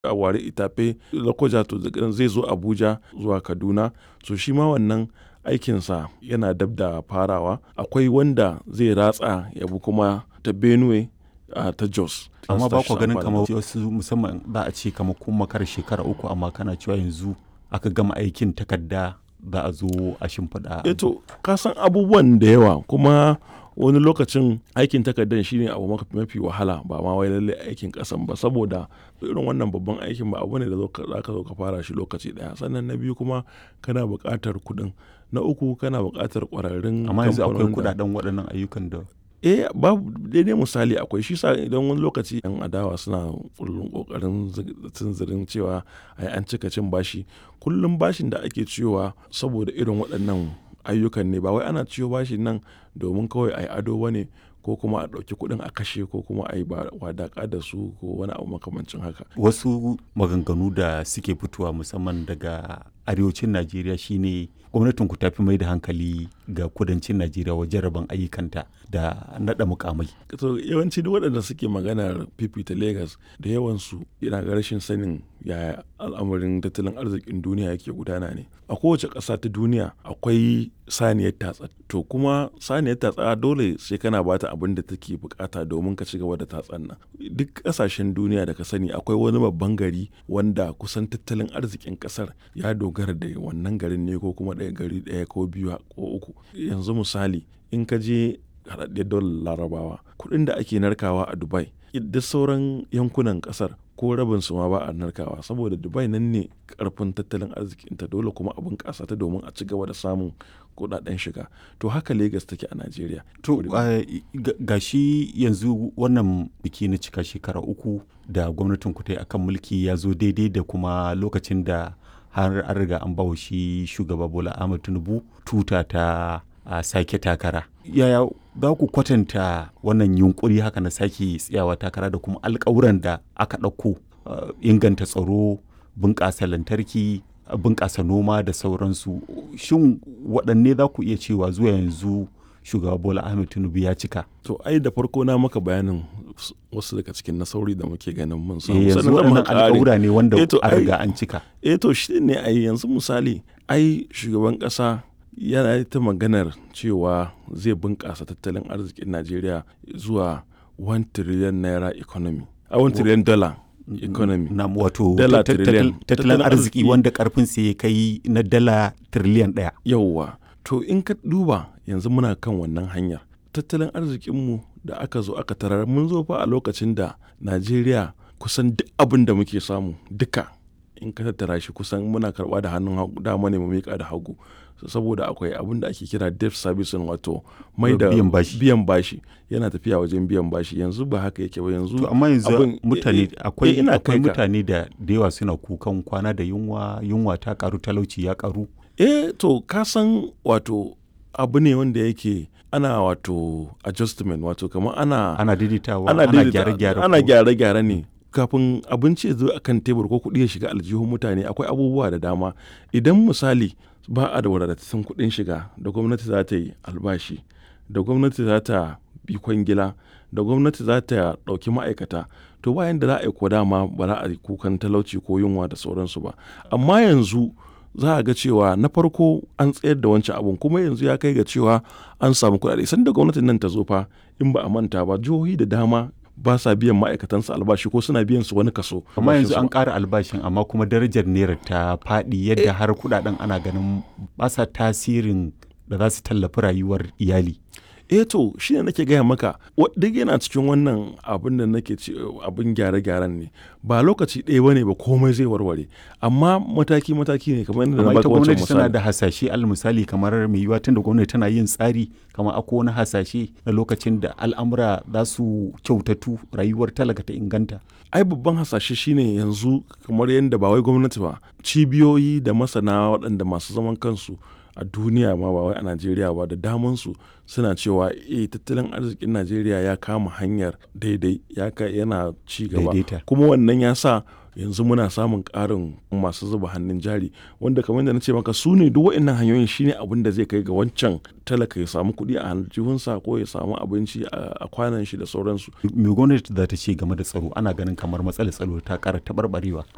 a ware itafe lokoja to zai zo abuja zuwa kaduna so shi ma wannan aikinsa yana dab da farawa akwai wanda zai ratsa ya bi kuma ta benue a ta jos amma ba ku ganin kamar wasu musamman za a ce kamar kun makar shekara uku amma kana cewa yanzu aka gama aikin takarda za a zo a shimfiɗa eto ka san abubuwan da yawa kuma wani lokacin aikin takardar shine abu mafi wahala ba ma wai lalle aikin kasan ba saboda irin wannan babban aikin ba abu ne da za ka zo ka fara shi lokaci daya sannan na biyu kuma kana buƙatar kuɗin na uku kana buƙatar ƙwararrun amma yanzu akwai kuɗaɗen waɗannan ayyukan da eh babu daidai misali akwai shi sa idan wani lokaci yan adawa suna kullum kokarin tunzirin cewa ai an cika cin bashi kullum bashin da ake ciyowa saboda irin waɗannan ayyukan ne ba wai ana ciyo bashin nan domin kawai ai ado bane ko kuma a ɗauki kuɗin a kashe ko kuma a yi wadaƙa da su ko wani abu makamancin haka. Wasu maganganu da suke fitowa musamman daga arewacin Najeriya shine gwamnatin ku tafi mai da hankali ga kudancin Najeriya wajen rabon ayyukanta da naɗa mukamai. To yawanci duk waɗanda suke maganar fifita Legas da yawansu yana ga rashin sanin yaya al'amarin tattalin arzikin duniya yake gudana ne. A kowace ƙasa ta duniya akwai saniyar tatsa. To kuma saniyar tatsa dole sai kana bata abin da take bukata domin ka ci gaba da tatsan nan. Duk ƙasashen duniya da ka sani akwai wani babban gari wanda kusan tattalin arzikin ƙasar ya dogara da wannan garin ne ko kuma ɗaya gari ɗaya ko biyu ko uku. Yanzu misali in ka je haɗaɗɗiyar daular larabawa kuɗin da ake narkawa a dubai duk sauran yankunan ƙasar ko rabin su ma ba a narkawa saboda dubai nan ne karfin tattalin arzikinta dole kuma abin ƙasa ta domin a ci gaba da samun kuɗaɗen shiga to haka lagos take a najeriya to ga shi yanzu wannan biki na cika shekara uku da gwamnatin ku ta yi akan mulki ya zo daidai da kuma lokacin da har an riga an bawa shi shugaba bola ahmed tinubu tuta ta a sake takara yaya za ku kwatanta wannan yunkuri haka na sake tsayawa takara da kuma alkawuran da aka ɗauko inganta tsaro bunƙasa lantarki bunƙasa noma da sauransu shin waɗanne za ku iya cewa zuwa yanzu shugaba bola ahmed tinubu ya cika to ai da farko na maka bayanin wasu daga cikin nasarori da muke ganin mun samu yanzu waɗannan alƙawura ne wanda a riga an cika eh to shi ne ai yanzu misali ai shugaban ƙasa yana ta maganar cewa zai bunƙasa tattalin arzikin najeriya zuwa 1 trillion naira economy a 1 trillion dollar economy na wato tattalin arziki wanda karfin sa ya kai na dala trillion ɗaya yauwa to in ka duba yanzu muna kan wannan hanyar tattalin arzikinmu da aka zo aka tarar mun zo fa a lokacin da najeriya kusan duk abin da muke samu duka in ka tattara shi kusan muna karba da hannun dama ne mu miƙa da hagu saboda akwai abin da ake kira debt servicing wato mai da biyan bashi yana tafiya wajen biyan bashi yanzu ba haka yake ba yanzu to amma yanzu mutane akwai akwai mutane da da yawa suna kukan kwana da yunwa yunwa ta karu talauci ya karu eh to ka san wato abu ne wanda yake ana wato adjustment wato kamar ana ana daidaitawa ana gyare-gyare ana gyare-gyare ne kafin abinci ya zo a kan tebur ko kuɗi ya shiga aljihun mutane akwai abubuwa da dama idan misali ba a da wadatattun kuɗin shiga da gwamnati za ta yi albashi da gwamnati za ta bi kwangila da gwamnati za ta ɗauki ma'aikata to bayan da za a yi ko dama ba za a yi kukan talauci ko yunwa da sauransu ba amma yanzu za a ga cewa na farko an tsayar da wancan abun kuma yanzu ya kai ga cewa an samu kuɗaɗe sanda gwamnatin nan ta zo fa in ba a manta ba jihohi da dama ba sa biyan ma'aikatansu albashi ko suna biyan su wani kaso. amma yanzu an ƙara albashin amma kuma darajar naira ta faɗi yadda har kuɗaɗen ana ganin ba sa tasirin da za su tallafi rayuwar iyali. eh to shi ne nake gaya maka duk yana cikin wannan abin da nake ce abin gyare-gyaren ne ba lokaci ɗaya bane ba komai zai warware amma mataki mataki ne kamar yadda na baka wancan misali tana da hasashe al misali kamar mai yiwuwa tunda gwamnati tana yin tsari kamar akwai wani hasashe na lokacin da al'amura za su kyautatu rayuwar talaka ta inganta ai babban hasashe shine yanzu kamar yadda ba wai gwamnati ba cibiyoyi da masana waɗanda masu zaman kansu a duniya ma ba wai a najeriya ba da damansu suna cewa eh tattalin arzikin najeriya ya kama hanyar daidai ya yana ci gaba kuma wannan ya sa yanzu muna samun ƙarin masu zuba hannun jari wanda kamar da na ce maka su ne duk waɗannan hanyoyin shine abin da zai kai ga wancan talaka ya samu kuɗi a aljihunsa ko ya samu abinci a kwanan shi da sauransu. me gwamnati za ta ce game da tsaro ana ganin kamar matsalar tsaro ta ƙara taɓarɓarewa.